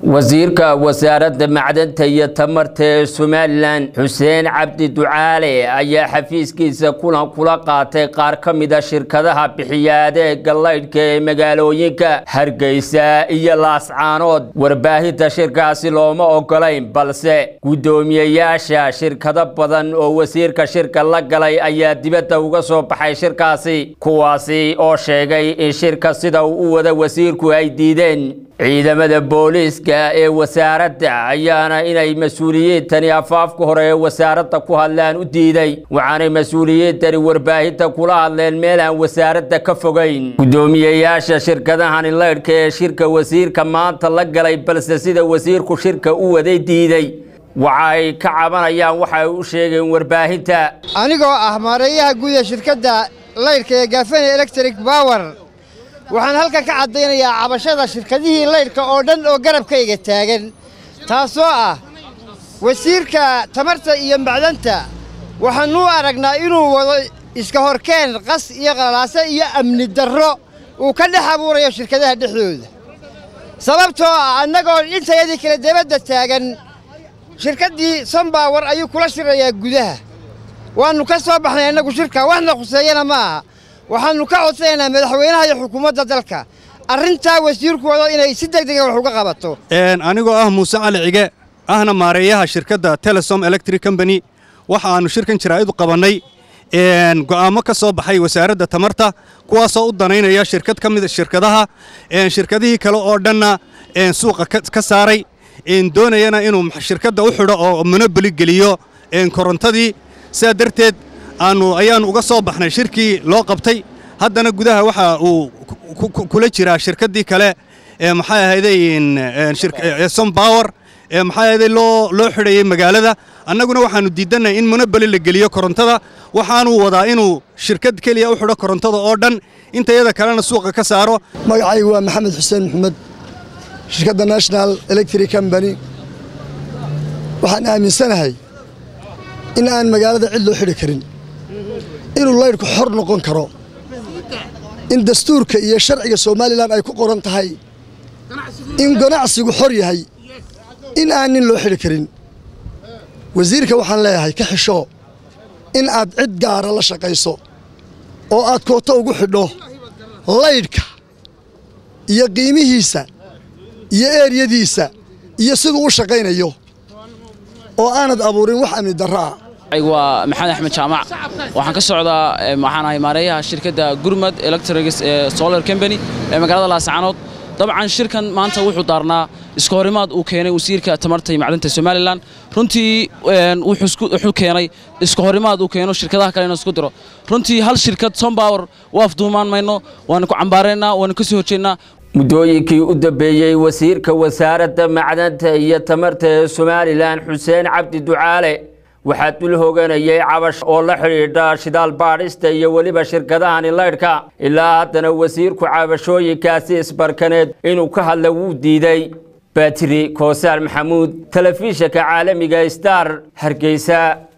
wasiirka wasaaradda macdanta iyo tamarta ee somalilan xuseen cabdi ducaale ayaa xafiiskiisa kulan kula qaatay qaar ka mida shirkadaha bixiya adeega laydhka ee magaalooyinka hargeysa iyo laascaanood warbaahinta shirkaasi looma ogolayn balse guddoomiyeyaasha shirkado badan oo wasiirka shirka la galay ayaa dibadda uga soo baxay shirkaasi kuwaasi oo sheegay in shirka sida uu u wada wasiirku ay diideen ciidamada booliiska ee wasaaradda ayaana inay mas-uuliyiintani afaafka hore ee wasaaradda ku hadlaan u diiday waxaanay mas-uuliyiintani warbaahinta kula hadleen meel aan wasaaradda ka fogayn guddoomiyeyaasha shirkadahani laydhka ee shirka wasiirka maanta la galay balse sida wasiirku shirka u waday diiday waxa ay ka cabanayaan waxa ay u sheegeen warbaahinta anigoo ah maareeyaha guud ee shirkadda laydhka ee gaafane electric power waxaan halkan ka caddaynayaa cabashada shirkadihii laydhka oo dhan oo garabkayga taagan taasoo ah wasiirka tamarta iyo macdanta waxaannu aragnaa inuu wado iska horkeen qas iyo qalalaase iyo amni darro uu ka dhex abuurayo shirkadaha dhexdooda sababtoo ah annagoo intayadii kale debadda taagan shirkaddii sombawar ayuu kula shirayaa gudaha waannu ka soo baxnay annagu shirka waxna khuseeyana ma aha waxaannu ka codsanaynaa madaxweynaha iyo xukuumadda dalka arrintaa wasiirku wado inay si degdega wax uga qabato anigoo ah muuse cali cige ahna maareeyaha shirkadda telesom electric combany waxa aannu shirkan jaraa'id u qabannay go'aammo ka soo baxay wasaaradda tamarta kuwaasoo u danaynaya shirkad ka mida shirkadaha shirkadihii kale oo dhanna suuqa ka saaray doonayana inuu shirkadda u xidho oo monoboli geliyo korontadii sidaa darteed aannu ayaannu uga soo baxnay shirkii loo qabtay haddana gudaha waxa uu kula jiraa shirkaddii kale maxay ahayday sombower maxay ahayday loo loo xidhayay magaalada annaguna waxaannu diidannahay in monoboli la geliyo korontada waxaanuu wadaa inuu shirkad keliya u xidho korontada oo dhan intayada kalena suuqa ka saaro magacaygu waa maxamed xuseen maxamed shirkadda national electric combany waxaan aaminsanahay in aan magaalada cid loo xidhi karin inuu laydhku xor noqon karo in dastuurka iyo sharciga somalilan ay ku qoran tahay in ganacsigu xor yahay in aan nin loo xidhi karin wasiirka waxaan leeyahay ka xishoo in aad cid gaara la shaqayso oo aad kooto ugu xidho laydhka iyo qiimihiisa iyo eeryadiisa iyo siduu u shaqaynayo oo aanad abuurin wax amni darro ah waa maxamed axmed jaamac waxaan ka socdaa waxaan ahay maareeyaha shirkadda gurmad electrics ee solar combany ee magaalada laascaanood dabcan shirkan maanta wuxuu daarnaa iska horimaad uu keenay wasiirka tamarta iyo macdanta somalilan runtii wuxuu keenay iska horimaad uu keeno shirkadaha kale inuu isku diro runtii hal shirkad sombower waaf duumaan mayno waana ku cambaaraynaa waana ka soo horjeednaa muddooyinkii u dambeeyey wasiirka wasaaradda macdanta iyo tamarta ee somalilan xuseen cabdi ducaale waxaa dul hoganayay cabash oo la xidhiidha shidaal baadhista iyo weliba shirkadahani laydhka ilaa haddana wasiirku cabashooyinkaasi isbarkaneed inuu ka hadla wuu diiday batri koosaar maxamuud telefishinka caalamiga star hargeysa